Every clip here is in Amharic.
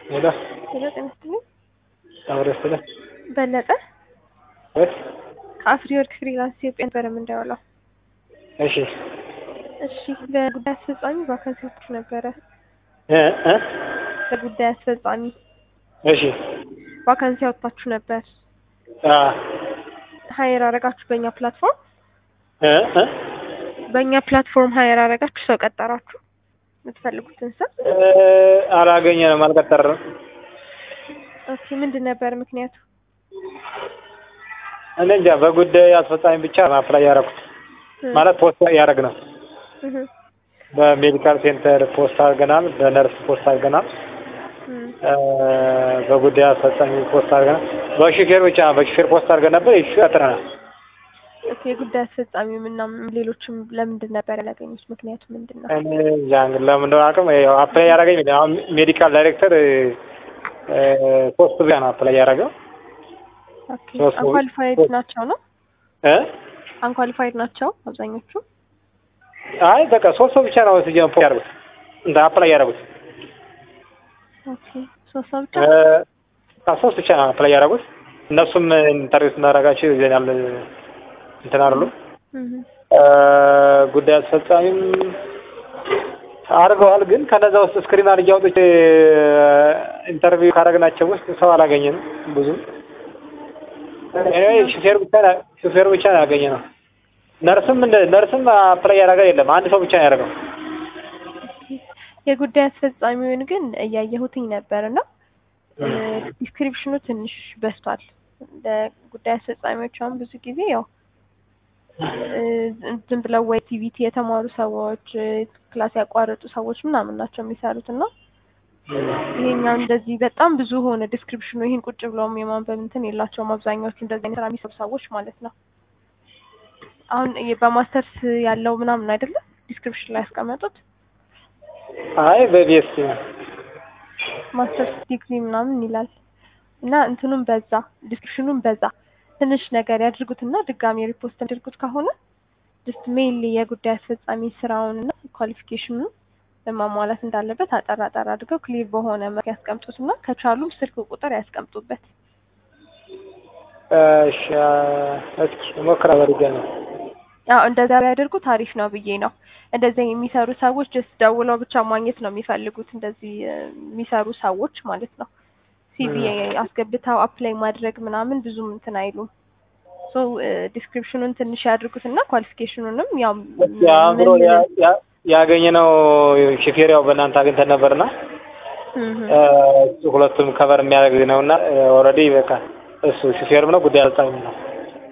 ሄሎ ሄሎ ጤና ይስጥልኝ። አብረ ስለ በለጠ ወት ከአፍሪ ወርክ ፍሪላንስ ኢትዮጵያ ነበረ የምንደውለው። እሺ እሺ በጉዳይ አስፈጻሚ ቫካንሲ ወጥቶ ነበረ። እ እ በጉዳይ አስፈጻሚ እሺ ቫካንሲ ያወጣችሁ ነበር። አ ሀየር አረጋችሁ በእኛ ፕላትፎርም እ እ በእኛ ፕላትፎርም ሀየር አረጋችሁ ሰው ቀጠራችሁ የምትፈልጉትን ሰው። እ አላገኘንም፣ አልቀጠርንም። ኦኬ ምንድን ነበር ምክንያቱ? እኔ እንጃ በጉዳይ አስፈጻሚ ብቻ አፕላይ ያደረኩት እ ማለት ፖስት ያደረግ ነው። እህ በሜዲካል ሴንተር ፖስት አድርገናል፣ በነርስ ፖስት አድርገናል፣ እ እ በጉዳይ አስፈጻሚ ፖስት አድርገናል። በሹፌር ብቻ በሹፌር ፖስት አድርገን ነበር። ይሹ ያጥረናል። ኦኬ የጉዳይ አስፈጻሚ ምና ሌሎችም ለምንድን ነበር ያላገኙት? ምክንያቱ ምንድን ነው? እኔ እንጃ እንግዲህ ለምን እንደሆነ አቅም አፕላይ ያደረገኝ አሁን ሜዲካል ዳይሬክተር እ ፖስት ብቻ ነው አፕላይ ያደረገው ኦኬ ሶስት ሰዎች- አንኳሊፋይድ ሶስት- ናቸው ነው? እ አንኳሊፋይድ ናቸው አብዛኞቹ። አይ በቃ ሶስት ሰው ብቻ ነው ስጀ ፖስት ያደረጉት እንደ አፕላይ ያደረጉት ኦኬ ሶስት ሰው ብቻ እ በቃ ሶስት ብቻ ነው አፕላይ ያደረጉት። እነሱም ኢንተርቪው ስናደርጋቸው ይዘናል እንትን አሉ እህ እ ጉዳይ አስፈጻሚም አድርገዋል። ግን ከነዛ ውስጥ ስክሪን አድርጌ አውጥቼ ኢንተርቪው ካደረግናቸው ውስጥ ሰው አላገኘንም ብዙም። ኤኒዌይ ሹፌር ብቻ ነው- ሹፌር ብቻ ነው ያገኘ ነው። ነርስም እንደ ነርስም አፕላይ ያደረገ የለም አንድ ሰው ብቻ ነው ያደረገው። የጉዳይ አስፈጻሚውን ግን እያየሁትኝ ነበር እና ዲስክሪፕሽኑ ትንሽ በዝቷል። እንደ ጉዳይ አስፈጻሚዎች አሁን ብዙ ጊዜ ያው እ ዝም ብለው ወይ ቲቪቲ የተማሩ ሰዎች እ ክላስ ያቋረጡ ሰዎች ምናምን ናቸው የሚሰሩት እና ይሄኛው እንደዚህ በጣም ብዙ ሆነ ዲስክሪፕሽኑ። ይሄን ቁጭ ብለውም የማንበብ እንትን የላቸውም አብዛኛዎቹ እንደዚህ አይነት ስራ የሚሰሩ ሰዎች ማለት ነው። አሁን የ- በማስተርስ ያለው ምናምን አይደለም ዲስክሪፕሽን ላይ ያስቀመጡት አይ በቢኤስ ማስተርስ ዲግሪ ምናምን ይላል እና እንትኑም በዛ ዲስክሪፕሽኑም በዛ ትንሽ ነገር ያድርጉትና ድጋሚ ሪፖስት ያድርጉት ከሆነ ጀስት ሜይል የጉዳይ አስፈጻሚ ስራውን እና ኳሊፊኬሽኑን ማሟላት እንዳለበት አጠር አጠር አድርገው ክሊር በሆነ መልክ ያስቀምጡትና ከቻሉም ስልክ ቁጥር ያስቀምጡበት። እሺ እስኪ ሞክራ በርገ ነው አዎ እንደዛ ቢያደርጉት አሪፍ ነው ብዬ ነው። እንደዚህ የሚሰሩ ሰዎች ጀስት ደውለው ብቻ ማግኘት ነው የሚፈልጉት እንደዚህ እ የሚሰሩ ሰዎች ማለት ነው። ሲቪ አስገብተው አፕላይ ማድረግ ምናምን ብዙም እንትን አይሉም። ሶ ዲስክሪፕሽኑን ትንሽ ያድርጉትና ኳሊፊኬሽኑንም ያው አእምሮ ያገኘነው ሹፌር ያው በእናንተ አግኝተን ነበርና እህ እ እሱ ሁለቱም ከቨር የሚያደርግ ነውና ኦልሬዲ በቃ እሱ ሹፌርም ነው ጉዳይ አስፈጻሚም ነው።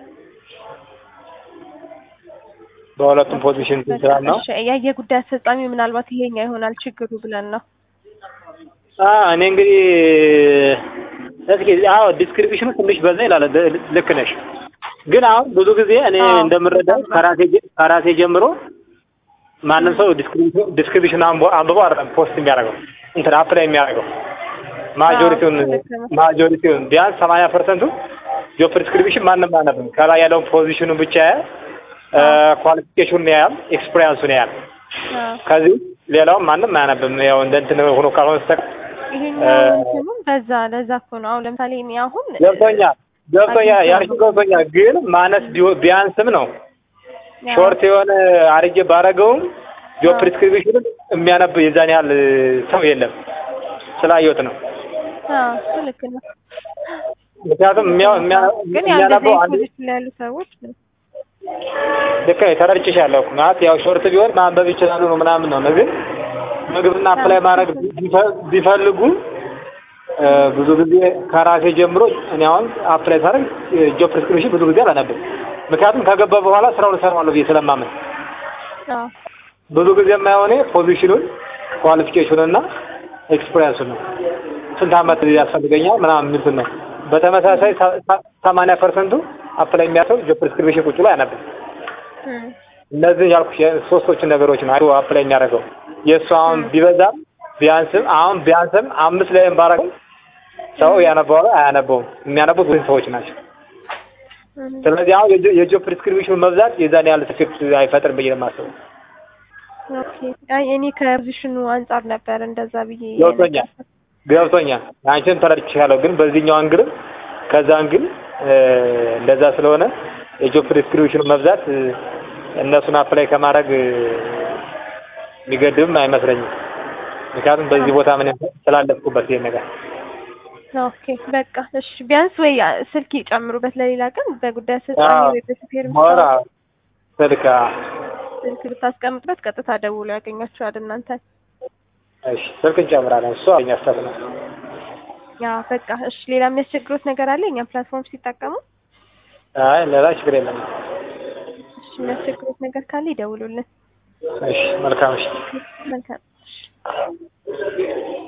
በሁለቱም ፖዚሽን ስራ ነው። እሺ ያ የጉዳይ አስፈጻሚ ምናልባት ይሄኛ ይሆናል ችግሩ ብለን ነው። አ እኔ እንግዲህ እስኪ አዎ ዲስክሪፕሽኑ ትንሽ በዛ ይላል። ል- ልክ ነሽ። ግን አሁን ብዙ ጊዜ እኔ አዎ፣ እንደምረዳው በጣም ከራሴ ጀ- ከራሴ ጀምሮ ማንም ሰው ዲስክሪፕሽን ዲስክሪፕሽን አንቦ- አንብቦ አይደለም ፖስት የሚያደርገው እንትን አፕላይ የሚያደርገው ማጆሪቲውን አዎ፣ ልክ ነው። ማጆሪቲውን ቢያንስ ሰማንያ ፐርሰንቱ ጆብ ዲስክሪፕሽን ማንም አያነብም። ከላይ ያለውን ፖዚሽኑን ብቻ ያያል፣ ኳሊፊኬሽኑን ያያል፣ ኤክስፒሪያንሱን ያያል። አዎ ከዚህ ሌላውን ማንም አያነብም። ያው እንደ እንትን ሆኖ ካልሆነ በስተቀር ይሄኛው እንትኑም በዛ ለዛ እኮ ነው። አሁን ለምሳሌ እኔ አሁን ገብቶኛል ገብቶኛል ያልሽው ገብቶኛል። ግን ማነስ ቢሆ- ቢያንስም ነው ያው ሾርት የሆነ አርጌ ባረገውም ጆብ አዎ። ፕሪስክሪፕሽን የሚያነብ የዛን ያህል ሰው የለም። ስላየሁት ነው። አዎ እሱ ልክ ነው። ምክንያቱም የሚያ- የሚያ- ግን ያው የሚያነበው እንደዚህ አንድ ፖዚሽን ላይ ያሉ ሰዎች ልክ ነው ተረድቼሻለሁ እኮ ማለት ያው ሾርት ቢሆን ማንበብ ይችላሉ ነው ምናምን ነው። ግን ምግብና አፕላይ ማድረግ ቢፈ- ቢፈልጉ እ ብዙ ጊዜ ከራሴ ጀምሮ እኔ አሁን አፕላይ ሳደርግ ጆብ ፕሪስክሪፕሽን ብዙ ጊዜ አላነብም። ምክንያቱም ከገባ በኋላ ስራውን እሰራዋለሁ ብዬ ስለማምን አዎ ብዙ ጊዜ የማየው እኔ ፖዚሽኑን ኳሊፊኬሽኑን እና ኤክስፒሪያንሱን ነው። ስንት ዓመት ያስፈልገኛል ምናምን የሚሉትን ነው። በተመሳሳይ ሰማንያ ፐርሰንቱ አፕላይ የሚያሰው ጆብ ፕሪስክሪፕሽን ቁጭ ብሎ አያነብም። እም እነዚህ ያልኩሽ ሶስቶችን ነገሮች ነው አይቶ አፕላይ የሚያደርገው። የእሱ አሁን ቢበዛም ቢያንስም አሁን ቢያንስም አምስት ላይም ባረገው ሰው ያነበዋል አያነበውም። የሚያነቡት ብዙ ሰዎች ናቸው። እም ስለዚህ አሁን የጆ- የጆብ ፕሪስክሪፕሽን መብዛት የዛን ያህል ኢፌክት አይፈጥርም ብዬ ነው የማስበው። ኦኬ አይ እኔ ከፖዚሽኑ አንጻር ነበር እንደዛ ብዬ ገብቶኛል ገብቶኛል። አንቺን ተረድቼሻለሁ። ግን በዚህኛው አንግልም ከዛ አንግል እንደዛ ስለሆነ የጆብ ዲስክሪፕሽኑ መብዛት እ፣ እነሱን አፕላይ ከማድረግ እ፣ የሚገድብም አይመስለኝም። ምክንያቱም በዚህ ቦታ ምን ስላለፍኩበት ይሄን ነገር ኦኬ በቃ እሺ። ቢያንስ ወይ ስልክ ይጨምሩበት ለሌላ ቀን በጉዳይ አስፈጻሚ አዎ። ወይ በሹፌር ሞራ ስልክ አ፣ ስልክ ብታስቀምጡበት ቀጥታ ደውሎ ያገኛችኋል እናንተ። እሺ ስልክ እንጨምራለን። እሱ አለኝ ሀሳብ ነው። ያ በቃ እሺ። ሌላ የሚያስቸግሩት ነገር አለ እኛ ፕላትፎርም ሲጠቀሙ? አይ ሌላ ችግር የለም። እሺ የሚያስቸግሩት ነገር ካለ ይደውሉልን። እሺ መልካም እሺ መልካም እሺ።